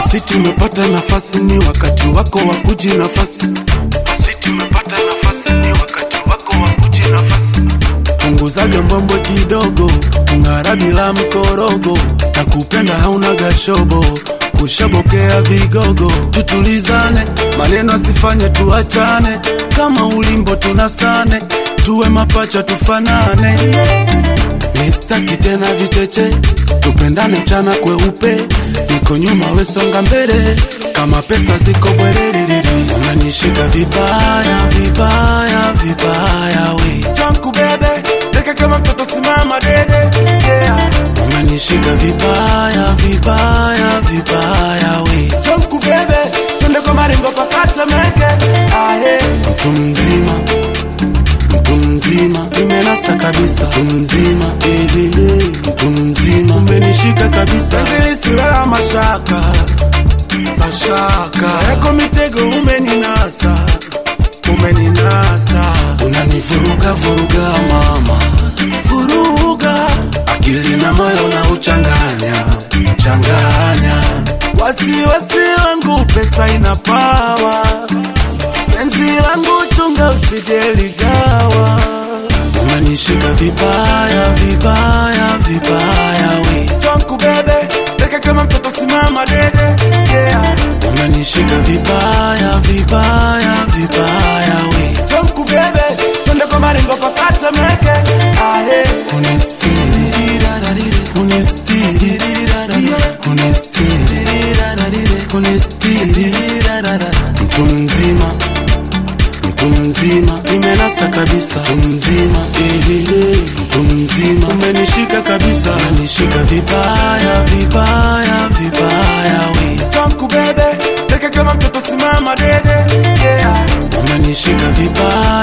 Switi umepata nafasi, ni wakati wako wa kuji nafasi. Switi umepata nafasi, ni wakati wako wa kuji nafasi. Punguzaga mbwembwe kidogo, ung'ara bila mkorogo, na kupenda hauna gashobo kushabokea vigogo, tutulizane, maneno asifanye tuachane, kama ulimbo tunasane, tuwe mapacha tufanane. Nistaki tena vicheche, tupendane mchana kweupe, niko nyuma wesonga mbele, kama pesa ziko bwerere, unanishika vibaya vibaya vibaya we chanku bebe, deka kama mtoto simama dede, yeah. Unanishika vibaya vibaya vibaya we chanku bebe, twende kwa maringo pakata meke, ahe mtu mzima mtu mzima nimenasa kabisa mtu mzima eh, eh, eh, mtu mzima umenishika kabisa zilisiwela mashaka mashaka yako mitego umeninasa umeninasa unanivuruga vuruga mama vuruga akili na moyo na uchanganya changanya wasiwasi wangu pesa ina pawa penzi langu chunga usijeligawa umenishika vibaya vibaya vibaya we chanku bebe deka kama mtoto simama dede yeah. umenishika vibaya vibaya vibaya we chanku bebe twende kwa maringo pakata meke ahe unistiri unistiri unistiri unistiri mtu mzima mtu mzima nimenasa kabisa mtu mzima eh, eh, eh, mtu mzima umenishika kabisa umenishika vibaya vibaya vibaya we chanku bebe deke kama mtoto simama dede yeah. umenishika vibaya